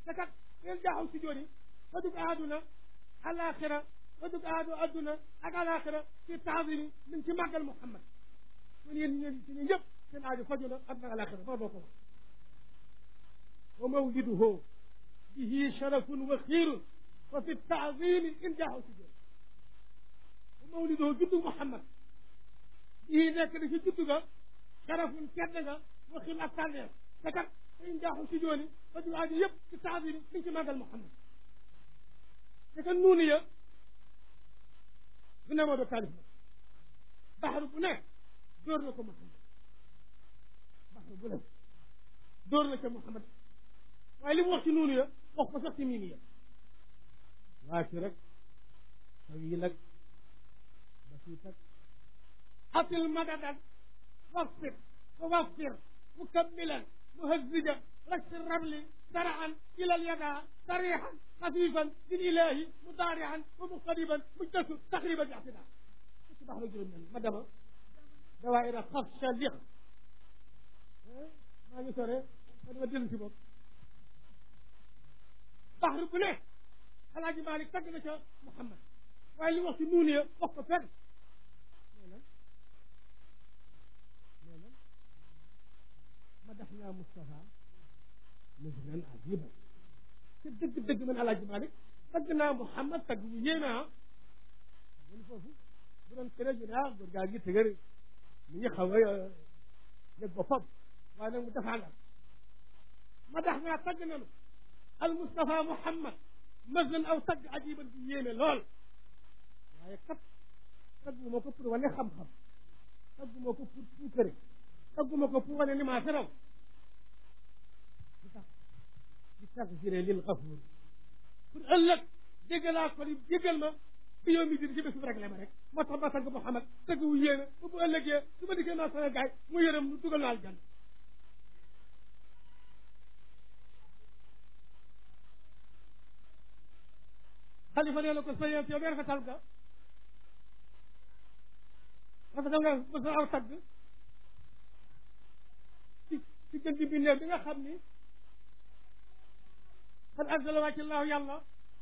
te kat ngeen jaaxaw si jooni fa dug aaduna alaxira fa dug aadu adduna ak alaxira ci taasimi min ci màggal Muhammad kon yéen ñeen ci ñu ñëpp seen aaju faju na ak na alaxira fa boo ko wax wa mawliduhu bihi sharafun wa xiirun wa fi taazimi in jaaxaw si jooni wa mawliduhu juddu Muhammad bihi nekk na ci juddu ga sharafun tedd nga wa xiir ak tànneer te kat in jaaxaw si jooni fa dug aaju yëpp ci taazimi min ci màggal Muhammad te kat nuunu ya du ne moo do taalif na baxaru bu ne dóor na ko Muhammad baxaru bu ne dóor na ko Muhammad waaye li mu wax ci nuunu ya wax ko sax ci miimi ya waa ci rek taw yi nag ba fii tag atil madadan wasfir wa wasfir mukammilan muhazzija rasi rabli سرعا إلى اليدا صريحا خفيفا للإله مضارعا ومقتربا مجتس تقريبا باعتداء صباح رجل من مدما دوائر خفش لخ ما يسرى أنا بدل في بوب بحر كله الحاج مالك تقل محمد وقال لي وقت نونية وقت فن مدحنا مصطفى مثلا عجيبا ci dëgg dëgg man alaaji Malik tagg naa Muhammad tagg bu yéeme ah mun foofu bu doon këré ñu ne ah góor gaa gi tëgër mi ngi xaw a yëg boppam waaye nag mu defaangal ma dax naa tagg nanu al Mustafa Muhammad mazlan aw tagg ajiban bu yéeme lool waaye kat taggu ma ko pour wane xam-xam taggu ma ko pour puukare taggu ma ko pour wane ni maa fi raw di taxfire lil gafuur pour ëllëg jégalaa ko li jégal ma fi yow mi di ci bés bu rek la ma rek moo tax ma tagg Muhammad tagg wu yéene ba bu ëllëgee su ma diggee naa sama gaay mu yërëm nu dugal naa aljanna xalifa nee na ko sa yéen yow de rafetal nga rafetal nga ba sa aw tagg ci ci gën di bindee bi nga xam ni قد أنزل وجه الله يلا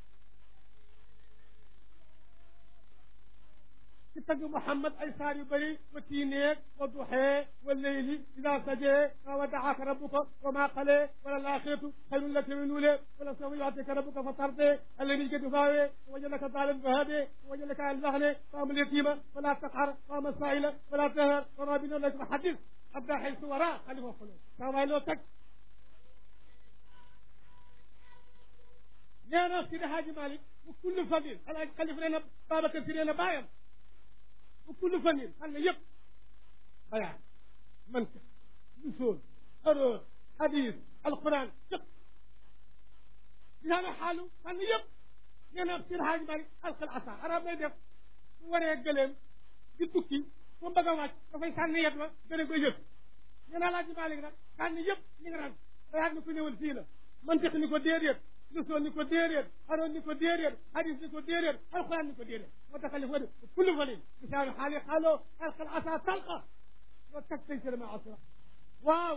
تتقى محمد أي صار يبري وتينيك والضحى والليل إذا سجى ودعاك ربك وما قلي ولا الآخرة خير لك من الأولى ولا سوف يعطيك ربك فترضي الذي جد فاوي وجدك ظالم فهدي وجدك على الزهن فأم اليتيم ولا تقهر فأم السائل ولا تهر ورابنا لك محدث أبدا حيث وراء خليفة خلوه كما لو تك nee na Sidi Hadji Malick bu kullu fanin alaaj xalif nee na Babacar Si nee na bàyyam bu kullu fanin xam ne yëpp bayaan manka lusool aroor hadis alquran yëpp dinaa ne xaalu xam ne yëpp nee na Sidi Hadji Malick alqal asa arab lay def bu waree gëleem di tukki mu bëgg a wàcc dafay sànni yet wa gën a koy yëpp nee na Alaaji Malick nag sànni yëpp li nga naan bayaat ni ko ñëwal fii la mantiq ni ko déedéet lusoon ni ko déedéet aroon ni ko déedéet hadis ni ko déedéet alquran ni ko déedéet moo tax xalifa de kullu falin bisaanu xaali xaaloo alqal asa talqa loo tag tay sërama asra waaw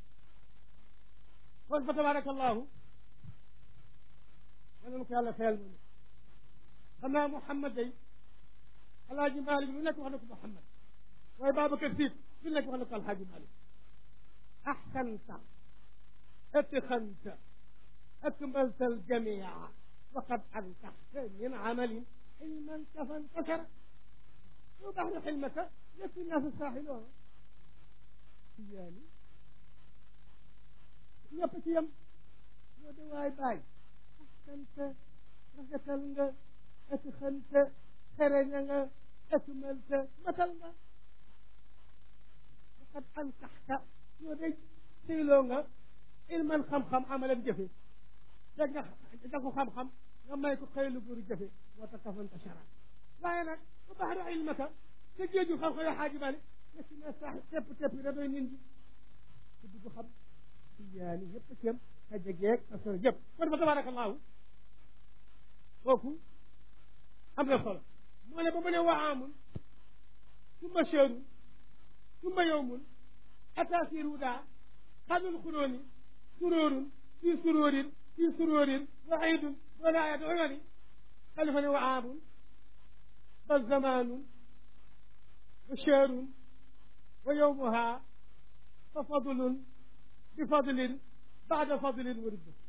kon fa tabaraka allahu yal na ko yàlla fayal moom xam naa Mouhamad day alaaji Malick lu nekk wax na ko Mouhamad waaye Babacar Sy lu nekk wax na ko alhaaji Malick axsanta atxanta أكملت الجميع وقد أنتحت من عمل حلما كفانتشر وبعد حلمك يكفي الناس الساحلون يعني ñëpp ci yem ñoo de waay baay axsanta rafetal nga atxanta xereña nga akmalta matal nga waqad ankaxta ñoo de séyloo nga ilman xam-xam amalan jëfe dégg nga da ko xam-xam nga may ko xëylu góor jëfe moo tax kafanta shara waaye nag bu baxru ilmaka te géeju xam-xam yoo xaaji bali nga si ne sax tepp tepp yi da doy nit ñi ku dugg xam si yaani yëpp cem ka jegeeg ka sor yëpp kon fa tabarakallahu kooku am na solo moo ne ba mu ne waxaamun summa cheru summa yowmun atasiru daa xadul xuróoni suróorun fii suróorin fi sururin wa aydun wala ayat umari xalifa ne wa aamun bal zamanun wa shahrun wa yowmuha fa fadlun bi fadlin baada fadlin wa ridda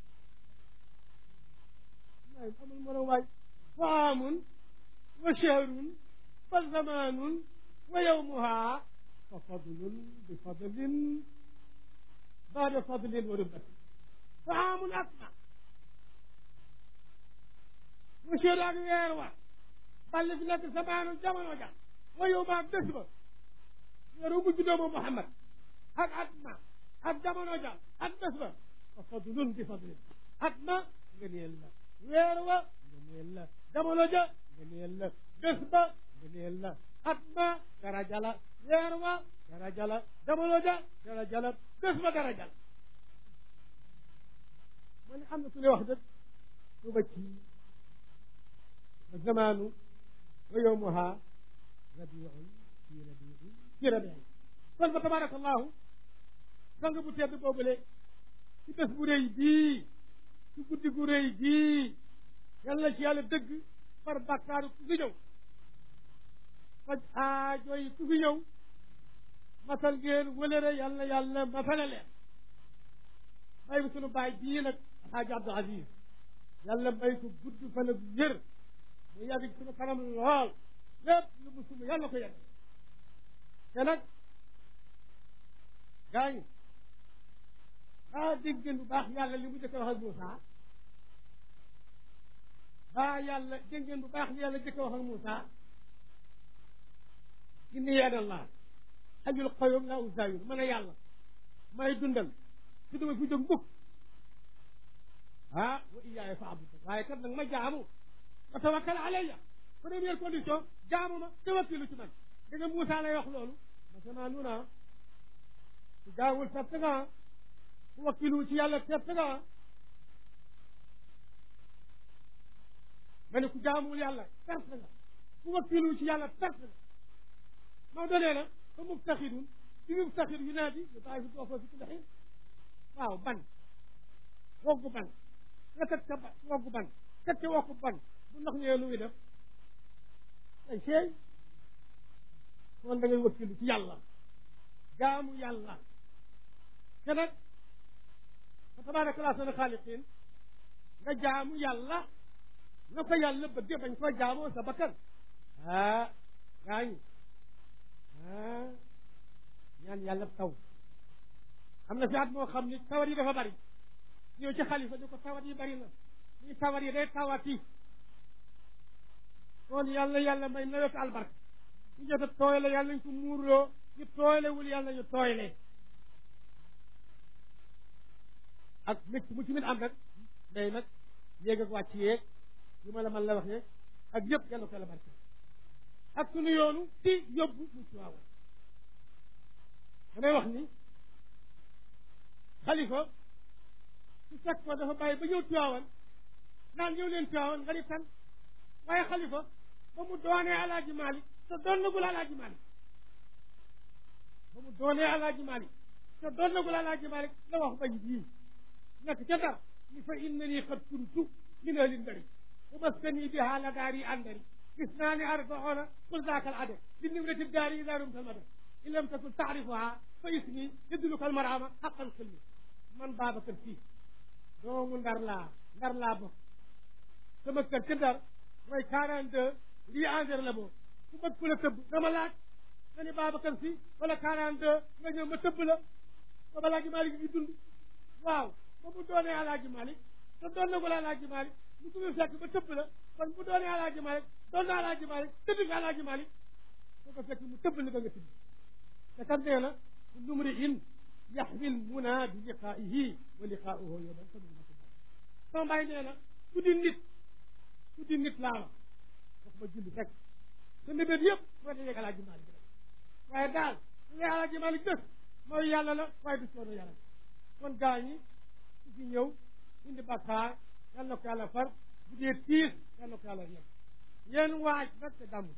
waay amul mën a waay wa aamun wa shahrun bal zamanun wa yowmuha fa fadlun bi fadlin baada fadlin wa ridda fa aamun asma wa shahru ak weer wa ball fi nekk samaanu jamono ja wa yowma ak bés ba weeru bu juddoo moom Muhammad ak at ma ak jamono ja ak bés ba fa fadlun bi fadlin at ma ngëneel la weer wa ngëneel la jamono ja ngëneel la bés ba ngëneel la at ma daraja la weer wa daraja la jamono ja daraja la bés ba daraja la ma ne am na su ne wax dëgg su ba ci ba zamaanu wa yowmuha rabiun fi rabiin fi rabiin kon fa tabaraka allahu sang bu tedd boobule ci bés bu rëy bii ci guddi gu rëy bii yàlla ci yàlla dëgg far bàkkaaru ku fi ñëw faj aajo yi ku fi ñëw masal ngeen wëlëre yàlla yàlla masale leen may bi sunu baay bii nag alxaaji abdul aziz yàlla may ko gudd fan ak yër mu yàgg sunu kanam lool lépp lu mu sunu yàlla ko yàgg te nag gaañu baa dégg ngeen bu baax yàlla li mu jëkk a wax ak Moussa baa yàlla dégg ngeen bu baax li yàlla jëkk a wax ak Moussa inni yadallah xajul qayyum laa uzaayir mën a yàlla may dundal su duma fi jóg mukk ah wa iyaaya fa abud waaye kat nag ma jaamu wa tawakkal alayya première condition jaamu ma tawakkilu ci man da nga Moussa lay wax loolu ma sama nuna su jaawul perte nga ku wakkilu ci yàlla perte nga ma ne ku jaamuwul yàlla perte nga ku wakkilu ci yàlla perte nga moo donee na fa muftaxidun ci muftaxid yu naa di yu bàyyi fi doofoo fi kulli xiin waaw ban woggu ban nga teg ca ba woggu ban teg ca wokku ban bu ndox ñëwee lu muy def ay seey kon da ngay wakkilu ci yàlla jaamu yàlla te nag fa tabaraka laa sana xaaliqin nga jaamu yàlla na ko yàlla bëgge bañ koo jaamoo sa bakkan ah gaañu ah ñaan yàlla taw am na fi at moo xam ni tawat yi dafa bari ñëw ci xalifa ñu ko tawat yi bari na ñuy tawat yi day tawati kon yàlla yàlla may nawet albarka ñu jot a tooyle yàlla nañ ko muurloo ñu tooylewul yàlla ñu tooyle ak métti mu ci min am rek day nag yéeg ak wàcc yeeg yu ma la man la wax yeeg ak yëpp yàlla ko yàlla barke ak sunu yoonu ci yóbbu mu Tiwaawan damay wax ni xalifa su fekk ko dafa bàyyi ba ñëw Tiwaawan naan ñëw leen Tiwaawan nga ni tan waaye xalifa ba mu doonee alaaji Maalik te doon nagul alaaji Maalik ba mu doonee alaaji Maalik te doon nagul alaaji Maalik la wax bañ bii nekk ca dar ni fa innani qad kuntu min ahli ndari wa maskani biha la daari andari اثنان أربعون قل ذاك العدد للنمرة الدار إذا رمت المدد إن لم تكن تعرفها فاسمي يدلك المرامة حق الكلمة من بابك فيه doomu ndar laa ndar laa bokk sama kër ca ndar mooy quarante deux lii engrais la boobu ku bëgg ku la tëbb dama laaj nga ni Babacar Si wala quarante deux nga ñëw ma tëbb la ba Alaaji Malik gi dund waaw ba mu doonee Alaaji Malik te doon na ko la Alaaji Malik mu ko fekk ba tëbb la kon bu doonee Alaaji Malik doon na Alaaji Malik tëdd nga Alaaji Malik soo ko fekk mu tëbb la ba nga tëdd te kat nee na kullu mri'in yaxwi lmuna bi liqaa'ihi wa liqaa'uhu yawman sama mbaay nee na ku di nit ku di nit laa wax wax ma julli rek te ndébét yëpp moo da yeeg Alaaji Malik rek waaye daal su dee Alaaji Malik bés mooy yàlla la waaye du soono yàlla kon gaa ñi su fi ñëw indi bakkaar yal na ko yàlla far bu dee tiis yal na ko yàlla yem yéen waaj nag te gàmm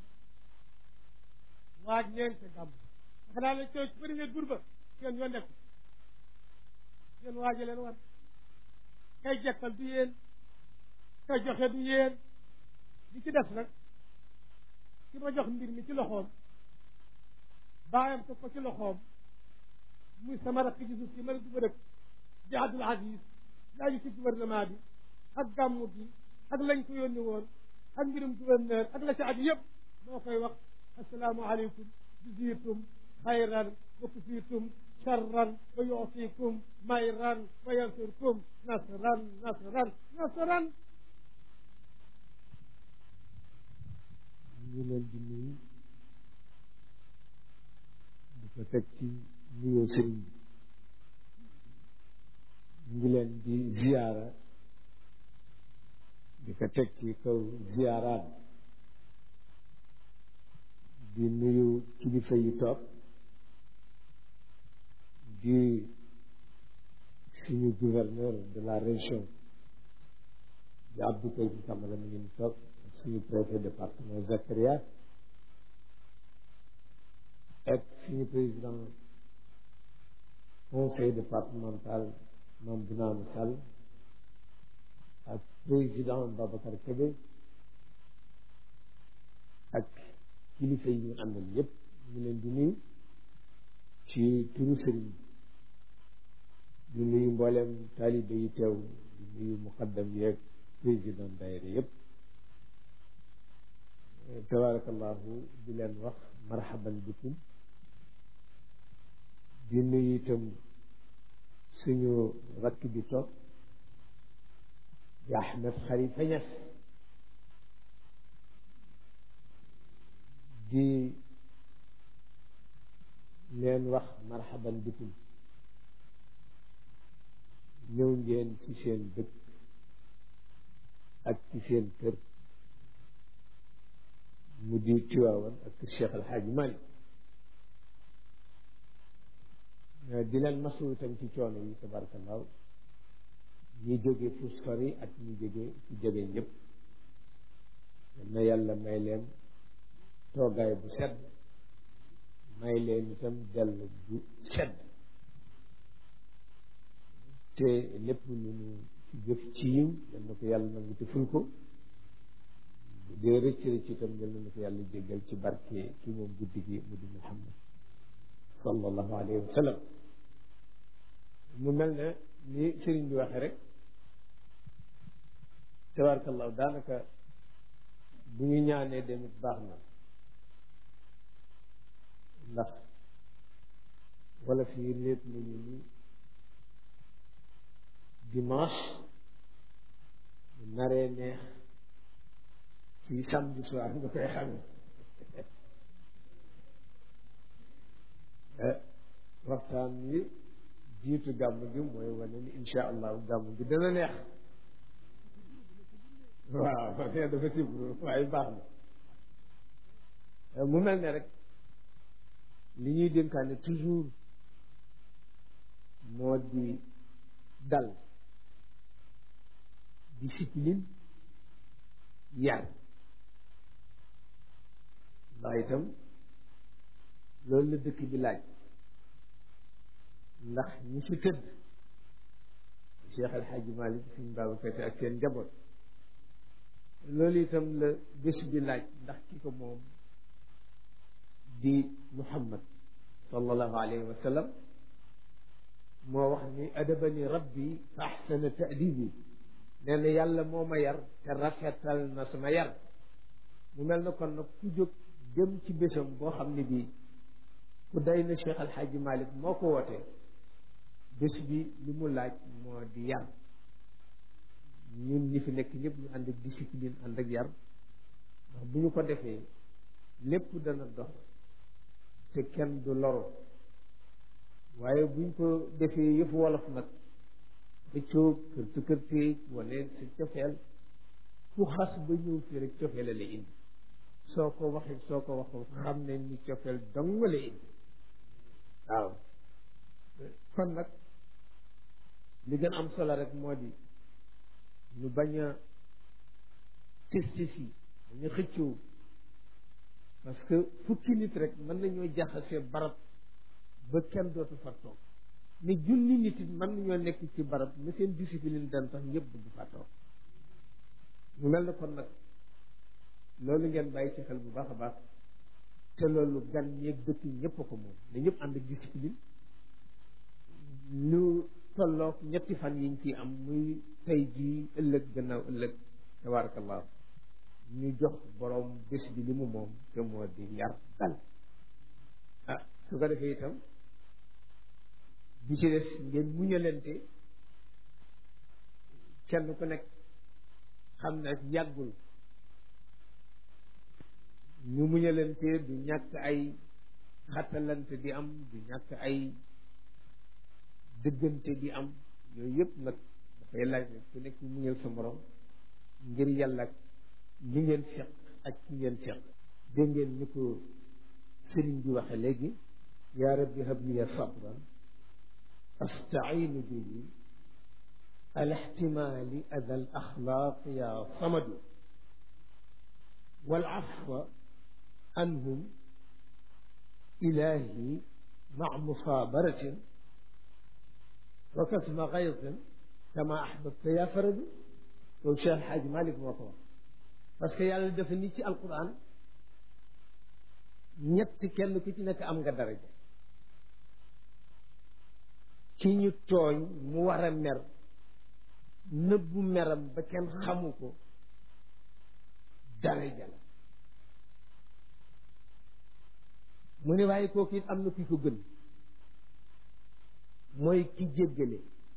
waaj leen te gàmm dafa daal la coow ci premier dur ba seen yoon nekk yéen waaje leen war kay jekkal du yéen kay joxe du yéen li ci des nag ki ma jox mbir mi ci loxoom baayam teg ko ci loxoom muy sama rakk ji suuf si ma ne du ma dëkk di Abdul Aziz yaa ngi ci gouvernement bi ak gàmmu gi ak lañ ko yónni woon ak mbirum gouverneur ak la ci aju yëpp moo koy wax asalaamu aleykum juzirtum xayran wa kufitum charran wa yuutikum mayran wa yansurkum nasran nasran nasran ñu leen di nuyu di ko teg ci nuyoo sëriñ bi ñu ngi leen di ziyaara di ko teg ci kaw ziyaaraat di nuyu kilifa yi toog di suñu gouverneur de la région di Abdou Karim Camara mi ngi toog suñu préfet département Zakaria ak suñu président conseil départemental Mame Bounama Sall ak président Babacar Kébé ak kilifa yi ñu àndal yépp ñu leen di nuyu ci turu sëriñ di nuyu mboolem taalibe yi teew di nuyu muqaddam yeeg président daayira yépp tabarakallahu di leen wax marhaban bikum di nuyu itam suñu rakk bi toog di Ahmed Khalifa Niass di leen wax marhaban bikum ñëw ngeen ci seen dëkk ak ci seen kër mu di Tiwaawan ak Cheikh El Hadj Malick di leen masu itam ci coono yi tabarakallahu ñi jóge fu sori ak ñi jóge fu jege ñëpp na yàlla may leen toogaay bu sedd may leen itam dellu bu sedd te lépp lu nu ci jëf ci yiw yal na ko yàlla nangu te ful ko dee rëcc rëcc itam yal na ko yàlla jéggal ci barke ki moom guddi gi mu di Muhammad sallallahu alayhi wa sallam mu mel ne ni sëriñ bi waxee rek tabarakallahu daanaka bu ñu ñaanee demit baax na ndax wala fii léet nañu ni dimanche naree neex ci samedi soir nga koy xamee waxtaan wi jiitu gàmm gi mooy wane ni insha allahu gàmm gi dana neex waaw nee dafa sibru waaye baax na mu mel ne rek li ñuy dénkaane toujours moo di dal discipline yar ndax itam loolu la dëkk bi laaj ndax ñi fi tëdd Cheikh El Hadj Malick suñ Babacar Sy ak seen njaboot loolu itam la bés bi laaj ndax ki ko moom di Muhammad sallallahu alayhi wa sallam moo wax ni adabani rabbi fa ahsana ta'dibi nee na yàlla moo ma yar te rafetal na sama yar mu mel na kon nag ku jóg dem ci bésam boo xam ne bii ku day na Cheikh Al Hadj Malick moo ko wootee bés bi li mu laaj moo di yar ñun ñi fi nekk ñëpp ñu ànd ak discipline ànd ak yar ndax bu ñu ko defee lépp dana dox te kenn du loro waaye buñ ko defee yëfu wolof nag xëccoo kërti kërteeg wane sa cofeel ku xas ba ñëw fii rek cofeel la indi soo ko waxee soo ko waxul xam ne ni cofeel dong la indi waaw kon nag li gën am solo rek moo di ñu bañ a testis yi dañu xëccoo parce que fukki nit rek mën nañoo jaxase barab ba kenn dootu fa toog ne junni nit it mën nañoo nekk ci barab ne seen discipline dan tax ñëpp bëgg fa toog mu mel na kon nag loolu ngeen bàyyi ci xel bu baax a baax te loolu gan ñeeg dëkk yi ñëpp a ko moom ne ñëpp ànd ak discipline lu tolloog ñetti fan yiñ ci am muy tey jii ëllëg gannaaw ëllëg tabarakallah ñu jox borom bés bi li mu moom te moo di yar dal ah su ko defee itam bi ci des ngeen muñalante kenn ku nekk xam ne yàggul ñu muñalante du ñàkk ay xattalante di am du ñàkk ay dëggante di am yooyu yëpp nag dafay laaj nag ku nekk muñal sa morom ngir yàlla ak li ngeen seq ak ki ngeen seq dégg ngeen ni ko sëriñ bi waxe léegi yaa rabbi habliya sabran astainu bihi ala ihtimali ada al axlaaq ya samadu wal afwa anhum ilahi maa musaabaratin wa kasma gaytin kama ahbabta ya faradu loolu Cheikh El Hadj Malick moo ko wax parce que yàlla dafa ni ci alquran ñett kenn ku ci nekk am nga daraja ki ñu tooñ mu war a mer nëbbu meram ba kenn xamu ko daraja la mu ne waaye kooku it am na ki ko gën mooy ki jéggale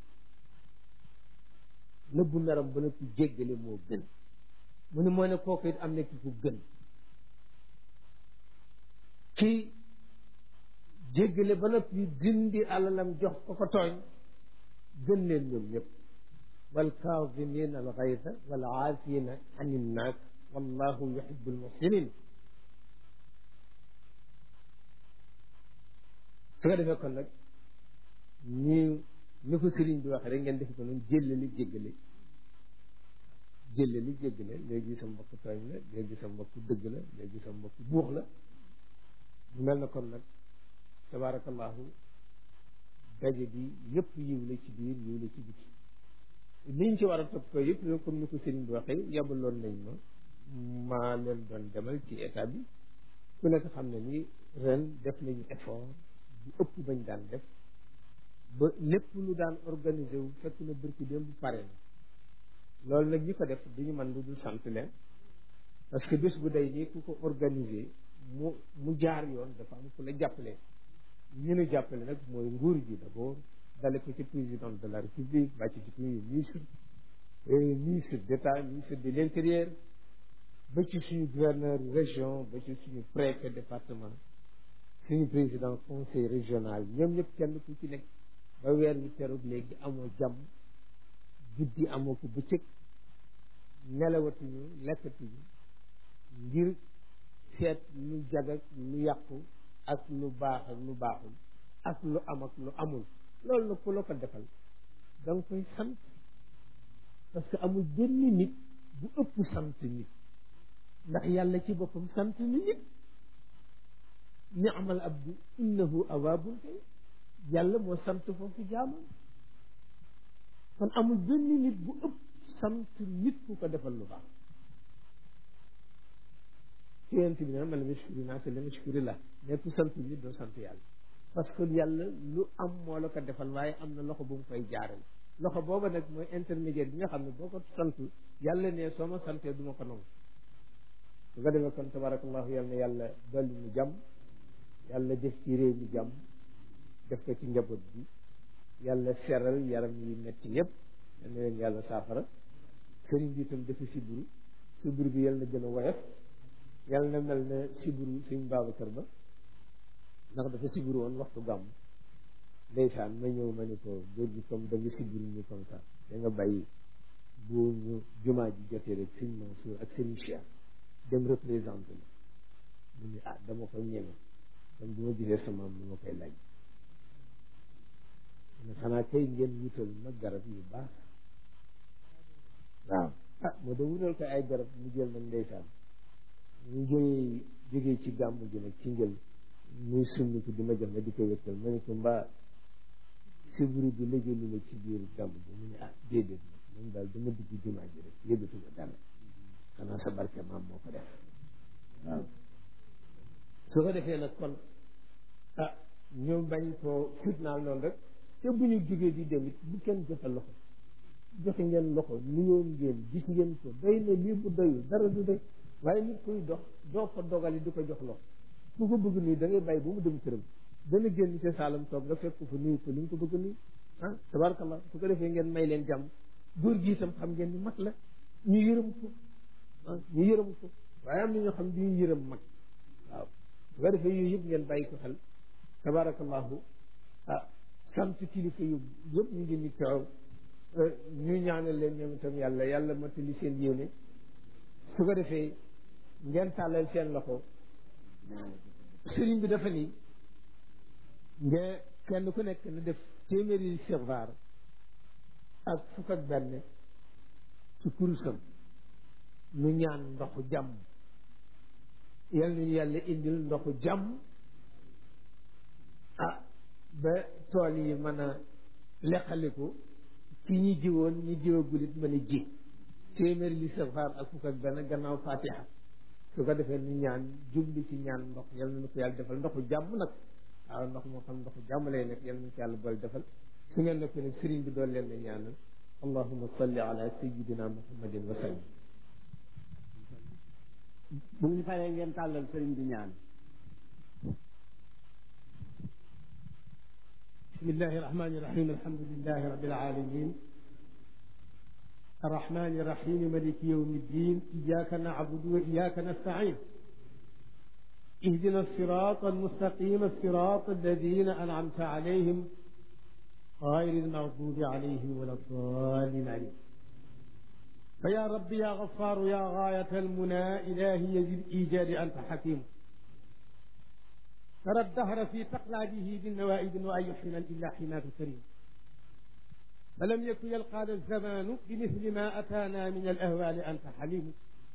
nëbbu meram ba noppi jéggale moo gën mu ne moo ne kooku it am na ki ko gën ki jéggale ba noppi dindi alalam jox ko ko tooñ gën leen ñoom ñëpp wal kaazimina al gayda wal aafina an innaas wallahu yuhibbu al muhsinin su ko defee kon nag ñu ni ko sëriñ bi waxee rek ngeen def ko noonu jéllali jéggale jéllali jéggale léegi sa mbokk tooñ la léegi sa mbokk dëgg la léegi sa mbokk buux la mu mel na kon nag tabaarakallahu daje bi yëpp yiw la ci biir yiw la ci biti liñ ci war a topp ko yëpp nag comme ni ko sëriñ bi waxee yabaloon nañ ma maa leen doon demal ci état bi ku nekk xam ne ni ren def nañu effort bu ëpp bañ daan def ba lépp lu daan organisé wu fekk na bërki démb bu pare na loolu nag ñi ko def duñu mën lu dul sant leen parce que bés bu day nii ku ko organisé mu mu jaar yoon dafa am ku la jàppale ñu nu jàppale nag mooy nguur gi d'abord dale ko ci président de la république wàcc ci premier ministre ministre d'état ministre de l'intérieur ba ci suñu gouverneur région ba ci suñu préfet département suñu président conseil régional ñoom ñëpp kenn ku ci nekk ba weer wi teroog léegi amoo jàmm guddi amoo ko bëccëg nelawatuñu lekkatuñu ngir seet lu jag ak lu yàqu ak lu baax ak lu baaxul ak lu am ak lu amul loolu nag ku la ko defal da nga koy sant parce que amul benn nit bu ëpp sant nit ndax yàlla ci boppam sant ni nit ni'mal abdu innahu awaabun kay yàlla moo sant foofu jaamam kon amul benn nit bu ëpp sant nit ku ko defal lu baax yonent bi ne man lam yashkuri naasa lam yashkuri la mais ku sant nit doo sant yàlla parce que yàlla lu am moo la ko defal waaye am na loxo bu mu koy jaaral loxo booba nag mooy intermédiaire bi nga xam ne boo ko sant yàlla ne soo ma santee du ma ko nangu su ko defee kon tabarakallahu yàlla na yàlla dolli mu jàmm yàlla def ci réew mi jàmm def ko ci njaboot bi yàlla seral yaram yi metti yépp yal na leen yàlla saafara sëriñ bi itam dafa siburu siburu bi yàlla na gën a woyof yàlla na mel ne siburu suñ Babacar ba ndax dafa siburu woon waxtu gàmm ndeysaan ma ñëw ma ne ko góor gi comme da nga siburu ñu comme ça da nga bàyyi bu ñu jumaa ji jotee rek sëñ Mansour ak sëñ Cheikh dem représenté la mu ne ah dama ko ñeme kon bu ma gisee sama am ma koy laaj ne xanaa kay ngeen wutal ma garab yu baax waaw ah moo da wutal ko ay garab mu jël nag ndeysaan ñu jógee jógee ci gàmm gi nag ci njël muy summi ko di ma jox ma di ko wéttal ma ne ko mbaa sibru bi lëjalu la ci biir gàmm bi mu ne ah déedéet moom daal dama dugg jumaa ji rek yëgatuma dara xanaa sa barke maam moo ko def waaw su ko defee nag kon ah ñu bañ koo fitnaal noonu rek te bu ñu jógee di dem it bu kenn joxe loxo joxe ngeen loxo nuyoo ngeen gis ngeen ko doy na lii bu doyul dara du doy waaye nit kuy dox doo ko dogali di ko jox loxo ku ko bëgg nii da ngay bàyyi ba mu dem këram dana génn ca saalam toog nga fekk ko fa nuyu ko ni nga ko bëgg nii ah tabarakallah su ko defee ngeen may leen jàmm góor gi itam xam ngeen ni mag la ñu yërëm ko ah ñu yërëm ko waaye am na ñoo xam du ñu yërëm mag waaw su ko defee yooyu yëpp ngeen bàyyi ko xel tabarakallahu ah sant kilifa yu yëpp ñu ngi ni teew ñu ñaanal leen ñoom itam yàlla yàlla matali seen yéene su ko defee ngeen tàllal seen loxo sëriñ bi dafa ni nga kenn ku nekk na def téeméeri sixvaar ak fukk ak benn ci kurusam nu ñaan ndoxu jàmm yal nañu yàlla indil ndoxu jàmm ah ba tool yi mën a leqaliku ci ñi jiwoon ñi jiwagulit mën a ji téeméeri li sixvaar ak fukk ak benn gannaaw fatiha su ko defee nu ñaan jubli ci ñaan ndox yal na ko yàlla defal ndoxu jàmm nag waaw ndox moo xam ndoxu jàmm lay nekk yal na ko yàlla boole defal su ngeen nekk nag sëriñ bi doon leen ne ñaanal allahuma salli ala sayidina muhammadin wa sallim bu ñu paree ngeen tàllal sëriñ bi ñaan بسم الله الرحمن الرحيم الحمد لله رب العالمين الرحمن الرحيم ملك يوم الدين إياك نعبد وإياك نستعين اهدنا الصراط المستقيم الصراط الذين أنعمت عليهم غير المغضوب عليهم ولا الضالين عليهم فيا رب يا غفار يا غاية المنى إلهي ذي الإيجاد أنت حكيم ترى الدهر في تقلابه بالنوائب وأي حين إلا حماة كريم فلم يكن يلقى الزمان بمثل ما أتانا من الأهوال أنت حليم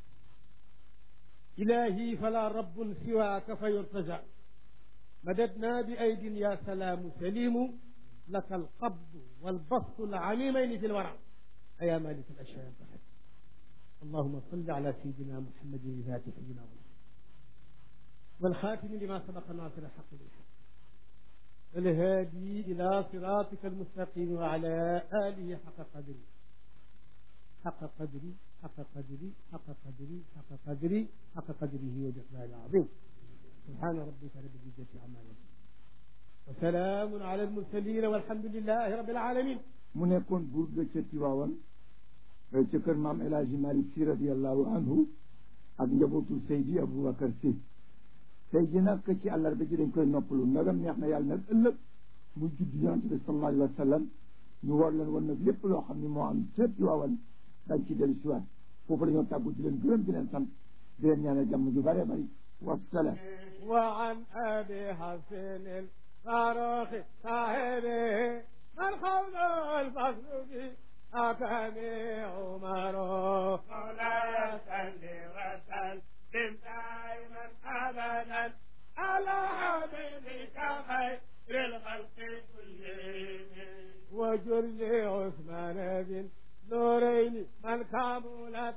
إلهي فلا رب سواك فيرتجى مددنا بأيد يا سلام سليم لك القبض والبسط العميمين في الورع أيا مالك الأشياء أنت حكيم اللهم صل على سيدنا محمد الفاتح لما والخاتم لما سبق ناصر الحق بالحق الهادي إلى صراطك المستقيم وعلى آله حق قدري حق قدري حق قدري حق قدري حق قدري حق قدره وجلاله العظيم سبحان ربك رب العزة عما يصفون وسلام على المرسلين والحمد لله رب العالمين mu nekkoon buur ga ca Tiwaawan ca kër maam El Hadji Malick Sy radiallahu anhu ak njabootu Seydi Aboubacar Sy tey ji nag ci àllarba ji dañ koy noppalu ndagam neex na yàlla nag ëllëg mu judd yonent bi sallallahu alayhi wa sallam ñu war leen wan nag lépp loo xam ne moo am ca Tiwaawan dañ ci dellu siwaat foofu dañoo tàggu di leen gërëm di leen sant di leen ñaanal jàmm ju bëree bëri wasalaam وعن أبي حسن الفاروق صاحبه الخوض الفصل في أكم عمر مولاي صل وسلم دائما أبدا على حبيبك خير الخلق كلهم وجل عثمان بن نورين من كملت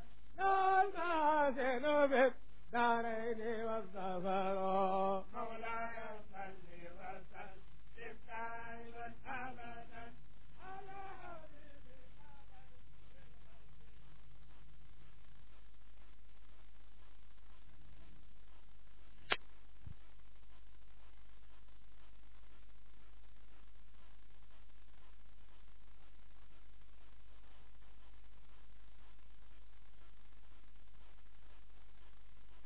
المحاسن بالدارين والظفر مولاي